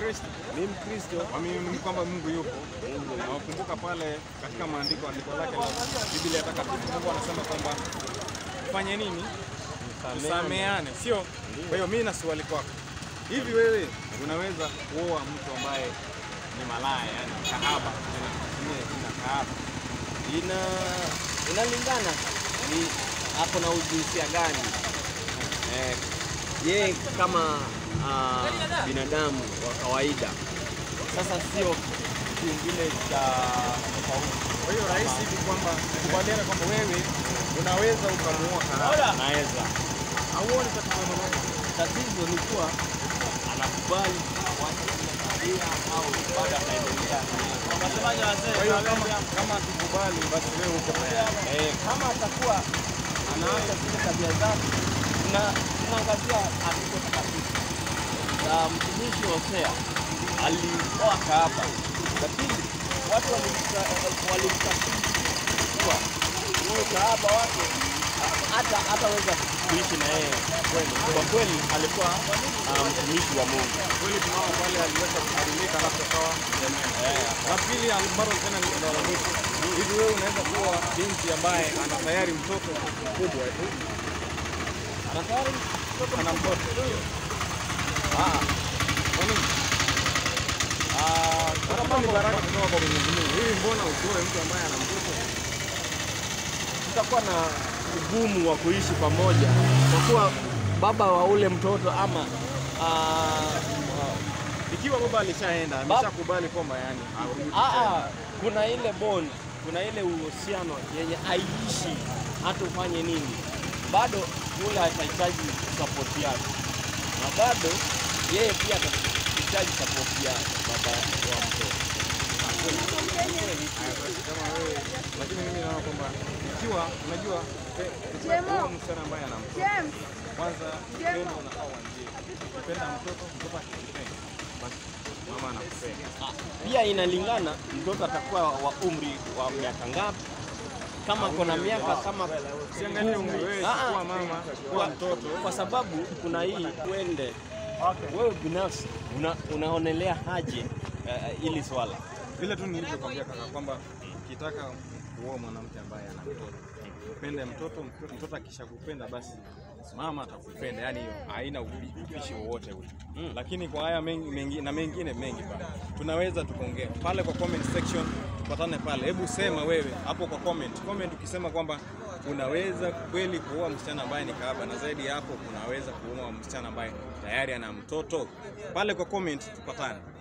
Mkristo? Mimi Mkristo. Waamini kwamba Mungu yupo. Na wakumbuka pale katika maandiko andiko lake la Biblia takatifu Mungu anasema kwamba fanye nini? Tusameane, sio? Kwa hiyo mimi na swali kwako. Hivi wewe unaweza kuoa mtu ambaye ni malaya, yani kahaba, tena tutumie jina kahaba. Ina inalingana ni hapo na ujinsia gani. Eh, yeye kama ah, binadamu wa kawaida, sasa sio kitu kingine cha tofauti. Kwa hiyo rahisi hivi kwamba tukubaliane kwamba wewe unaweza ukamuoa kahaba. Naweza Hauoni tatizo lolote? tatizo ni kuwa anakubali kuacha ile tabia au bado anaendelea Kwa hiyo kama kama akikubali basi wewe uko tayari. Eh, kama atakuwa anaacha zile tabia zake, tuna- tunaangazia andiko takatifu la mtumishi Hosea alioa kahaba, lakini watu walimta- walimtafsiri kuwa huyo kahaba wake ha- hata hataweza kuishi na yeye kweli. Kwa kweli alikuwa ah, mtumishi wa Mungu. Kweli tunaona pale aliweza kubadilika na kukawa La pili ambalo tena ni la mwisho. Hivi wewe unaweza kuwa binti ambaye ana tayari mtoto mkubwa tu. Ana tayari Ana mtoto. ah, Kwa nini? ah, Hata kama ni baraka kutoka kwa Mwenyezi Mungu. Hivi mbona usioe mtu ambaye ana mtoto? tutakuwa na ugumu wa kuishi pamoja kwa kuwa baba wa ule mtoto ama ah, Ikiwa baba alishaenda, ameshakubali kwamba yani arudi ah, tena. ah, kuna ile bond, kuna ile uhusiano yenye aishi hata ufanye nini, bado ule atahitaji support yake, na bado yeye pia atahitaji support ya baba wa mtoto. Haya basi kama wewe lakini mimi naona kwamba ikiwa unajua pe- Jemo. huyo msichana ambaye ana mtoto James, kwanza Jemo. upendo unafaa uanzie. Ukipenda mtoto, mtoto akikupenda basi mama anakupenda. Ah, pia inalingana mtoto atakuwa wa umri wa miaka ngapi. Kama kuna miaka kama Usiangalie umri wewe, Ah, ah. kuwa mama, kuwa kwa, mtoto. kwa sababu kuna hii uende wewe binafsi una, unaonelea haje uh, ili swala Vile tu nilivyokwambia kaka kwamba ukitaka kuoa mwanamke ambaye ana mtoto, upende mtoto, mtoto- mtoto akishakupenda basi mama atakupenda, yani hiyo haina ubi- ubishi wowote ule. Lakini kwa haya mengi, mengi na mengine mengi bana, tunaweza tukaongea pale kwa comment section, tupatane pale. Hebu sema wewe hapo kwa comment, comment ukisema kwamba unaweza kweli kuoa msichana ambaye ni kahaba, na zaidi ya hapo unaweza kuoa msichana ambaye tayari ana mtoto. Pale kwa comment tupatane.